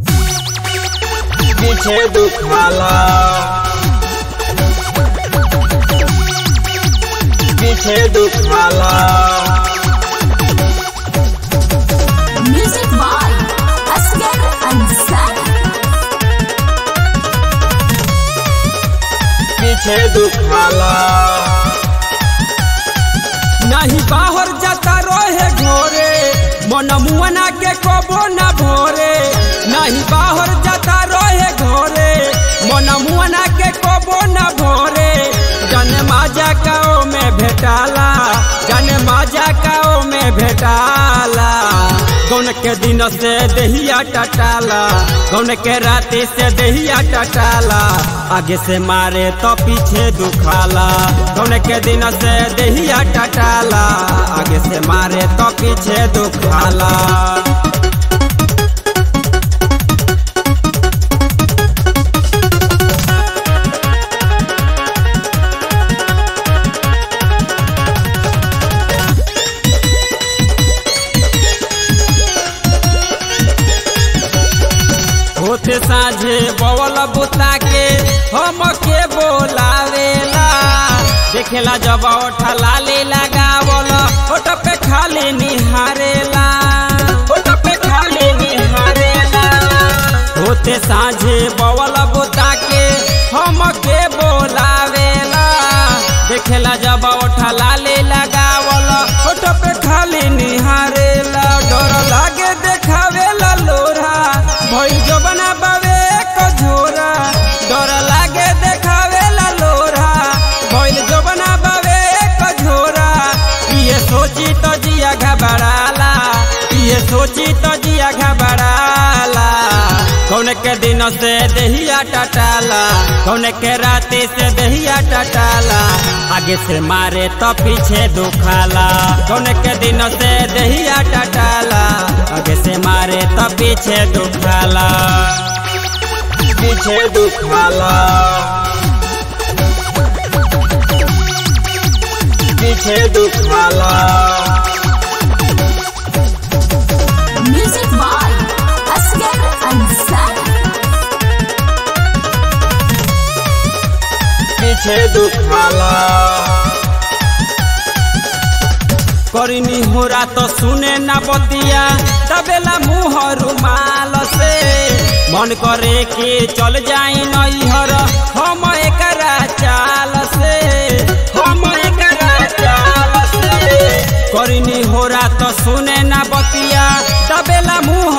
पीछे दुखाला पीछे दुखाला Music by Asghar Ansari. पीछे दुखाला नाही बाहर जाता रहे घोरे मन मुआना के कबो न भोरे नहीं बाहर जाता रहे घोरे मन मुआना के कबो न भोरे जन माजा काओ में भेटाला जन माजा काओ में भेटाला कौन के दिन से दहिया टटाला कौन के राती से दहिया टटाला आगे से मारे तो पीछे दुखाला कौन के दिन से दहिया टटाला आगे से मारे तो पीछे दुखाला होते साझे बवल बुता के हम के बोलावेला देखेला जब ओठा लाली लगावल ओठ पे खाली निहारेला ओठ पे खाली निहारेला होते साझे बवल बुता के हम के बोलावेला देखेला जब ओठा लाली लगावल ओठ पे खाली निहारेला डर लागे देखावेला लोरा भइल जबना बावे कझोरा डर लागे देखावेला लोरा भइल जबना बावे कझोरा ये सोची तो जिया घबराला ये सोची तो जिया घबराला कौन के दिन से दहिया टटाला कौन के राती से दहिया टटाला आगे से मारे तो पीछे दुखाला कौन के दिन से दहिया टटाला आगे से मारे तो पीछे दुखाला पीछे दुखाला पीछे दुखाला Music by Asghar Ansari. पीछे दुखाला करिनी होरा तो सुने ना बतिया तबेला मुँह रुमाल से मन करे कि चल जाई नैहर हम एकरा चाल से हम एकरा चाल से करिनी होरा तो सुने ना बतिया तबेला मुँह